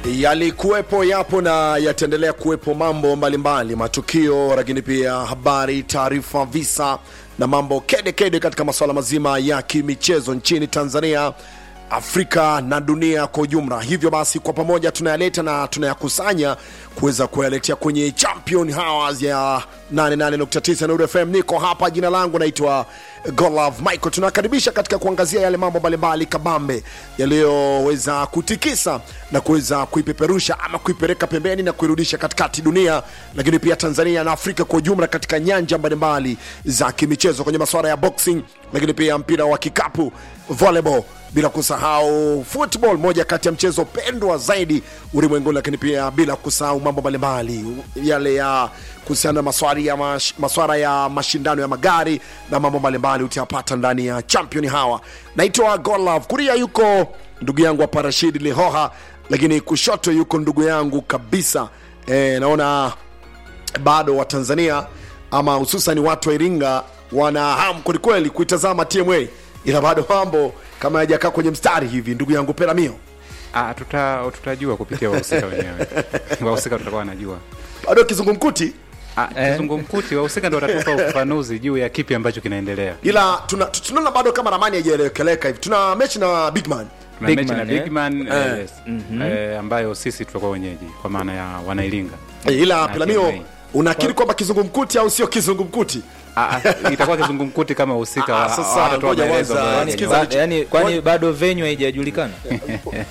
Yalikuwepo, yapo na yataendelea kuwepo mambo mbalimbali, matukio, lakini pia habari, taarifa, visa na mambo kede kede katika masuala mazima ya kimichezo nchini Tanzania, Afrika na dunia kwa ujumla. Hivyo basi, kwa pamoja tunayaleta na tunayakusanya kuweza kuyaletea kwenye Champion Hours ya 88.9 Nuru FM. Niko hapa, jina langu naitwa Golove Michael. Tunakaribisha katika kuangazia yale mambo mbalimbali kabambe yaliyoweza kutikisa na kuweza kuipeperusha ama kuipeleka pembeni na kuirudisha katikati dunia, lakini pia Tanzania na Afrika kwa ujumla katika nyanja mbalimbali za kimichezo kwenye masuala ya boxing, lakini pia mpira wa kikapu, volleyball bila kusahau football, moja kati ya mchezo pendwa zaidi ulimwenguni, lakini pia bila kusahau mambo mbalimbali yale ya kuhusiana na maswala ya, mash, maswala ya mashindano ya magari na mambo mbalimbali utayapata ndani ya Champion Hawa. Naitwa Golove, kulia yuko ndugu yangu hapa Rashid Lihoha, lakini kushoto yuko ndugu yangu kabisa e, naona bado Watanzania ama hususan watu wa Iringa wana hamu kwelikweli kuitazama TMA, ila bado mambo kama hajakaa kwenye mstari hivi. Ndugu yangu Peramio, Ah, tuta, tutajua kupitia wahusika wenyewe. Wahusika tutakuwa wanajua. bado kizungumkuti, Ah, kizungumkuti wahusika ndio watatupa ufafanuzi juu ya kipi ambacho kinaendelea. ila tuna- tunaona bado kama ramani haijaelekeleka hivi. Tuna mechi na Bigman Tuna Big mechi Man, na eh? Big Man Eh. eh, yes. eh, ambayo sisi tutakuwa wenyeji kwa maana ya wanailinga. e, ila Na Peramio, TMA. unakiri kwamba kizungumkuti au sio kizungumkuti? Ah, ah, itakuwa kizungumkuti kama wahusika Ah, wa- sasa watatoa ngoja maelezo kwanza, ambayo sikiza yenyewe. Ba, yani, kwani bado venue haijajulikana?